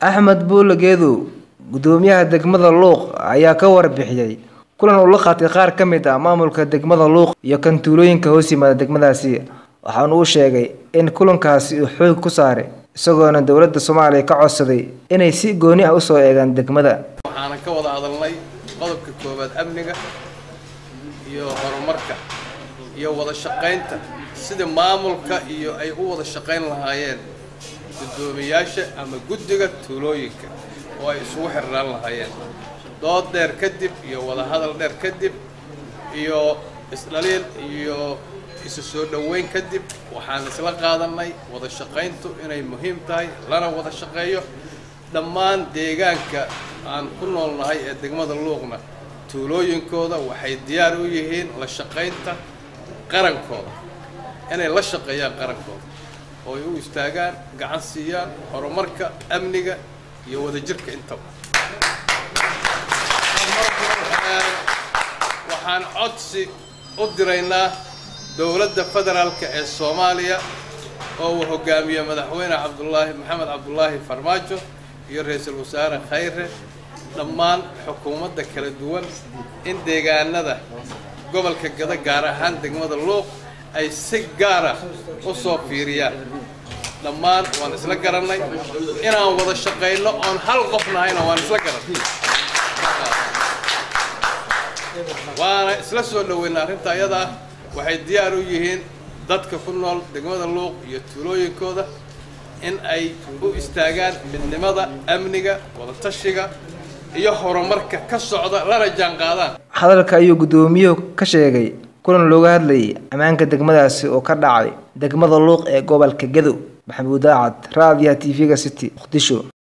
axmed buule geedow gudoomiyaha degmada luuq ayaa ka warbixiyey kulan uu la qaatay qaar ka mid ah maamulka degmada luuq iyo kan tuulooyinka hoos yimaada degmadaasi waxaana uu sheegay in kulankaasi uu xoog ku saaray isagoona dowladda soomaaliya ka codsaday inay si gooni ah usoo eegaan degmada waxaanan ka wada hadalnay qodobka koowaad amniga iyo horumarka iyo wada shaqaynta sida maamulka iyo ay u wada shaqayn lahaayeen guddoomiyaasha ama guddiga tuulooyinka oo ay isugu xirnaan lahaayeen dood dheer kadib iyo wada hadal dheer kadib iyo isdhaliil iyo isu soo dhoweyn kadib waxaan isla qaadanay wada shaqayntu inay muhiim tahay lana wada shaqeeyo dhammaan deegaanka aan ku noolnahay ee degmada luuqna tuulooyinkooda waxay diyaar u yihiin la shaqaynta qarankooda inay la shaqeeyaan qarankooda oo ay u istaagaan gacan siiyaan horumarka amniga iyo wadajirka intaba waxaan codsi u diraynaa dowladda federaalka ee soomaaliya oo uu hogaamiye madaxweyne cabdulaahi maxamed cabdulaahi farmaajo iyo ra-iisul wasaare khayre dhammaan xukuumadda kala duwan in deegaanada gobolka gada gaar ahaan degmada luuq ay si gaara u soo fiiriyaan dhammaan waan isla garannay inaan wada shaqayno oon hal qof nahayna waan isla garannay waana isla soo dhoweyna arrinta ayada ah waxay diyaar u yihiin dadka ku nool degmada luuq iyo tuulooyinkooda in ay u istaagaan midnimada amniga wadatashiga iyo horumarka ka socda lana jaanqaadaan hadalka ayuu guddoomiyuhu ka sheegay kulan looga hadlayay ammaanka degmadaasi oo ka dhacay degmada luuq ee gobolka gadow maxamuud aacad raadiyaha t v-ga city muqdisho